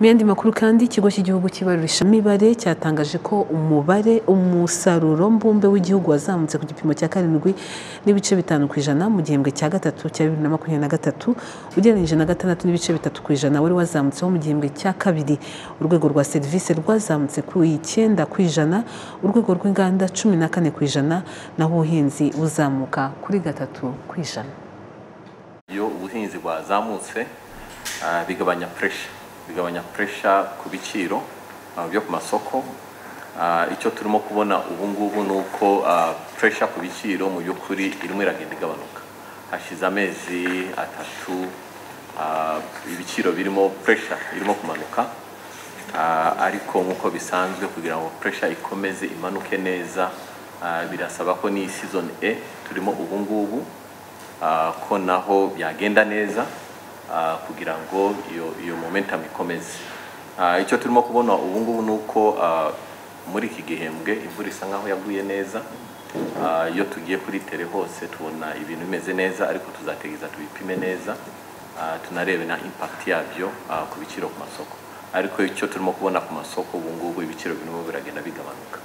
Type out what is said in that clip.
Mu yandi makuru kandi ikigo cy'igihugu cy'ibarurisha mibare cyatangaje ko umubare umusaruro mbumbe w'igihugu wazamutse ku gipimo cya karindwi n'ibice bitanu ku ijana mu gihembwe cya gatatu cya bibiri na makumyabiri na gatatu ugereranyije na gatandatu n'ibice bitatu ku ijana wari wazamutseho mu gihembwe cya kabiri urwego rwa serivisi rwazamutse ku icyenda ku ijana urwego rw'inganda cumi na kane ku ijana naho ubuhinzi buzamuka kuri gatatu ku ijana iyo ubuhinzi bwazamutse ah, bigabanya puresha bigabanya puresha ku biciro ah, byo ku masoko Ah, icyo turimo kubona ubu ngubu ni uko puresha ku biciro mu by'ukuri irimo iragenda igabanuka hashize amezi atatu ah, ibiciro birimo puresha irimo kumanuka Ah, ariko nk'uko bisanzwe kugira ngo puresha ikomeze imanuke neza ah, birasaba ko n'iyi season e turimo ubu ngubu ah, ko naho byagenda neza ah, kugira ngo iyo iyo momentum ikomeze Ah, icyo turimo kubona ubu ngubu ni uko ah, muri iki gihembwe imvura isa nkaho yaguye neza Ah, iyo tugiye kuri tere hose tubona ibintu bimeze neza ariko tuzategereza tubipime neza Ah, tunarebe na impact yabyo ah, ku biciro ku masoko ariko icyo turimo kubona ku masoko ubu ngubu ibiciro birimo biragenda bigabanuka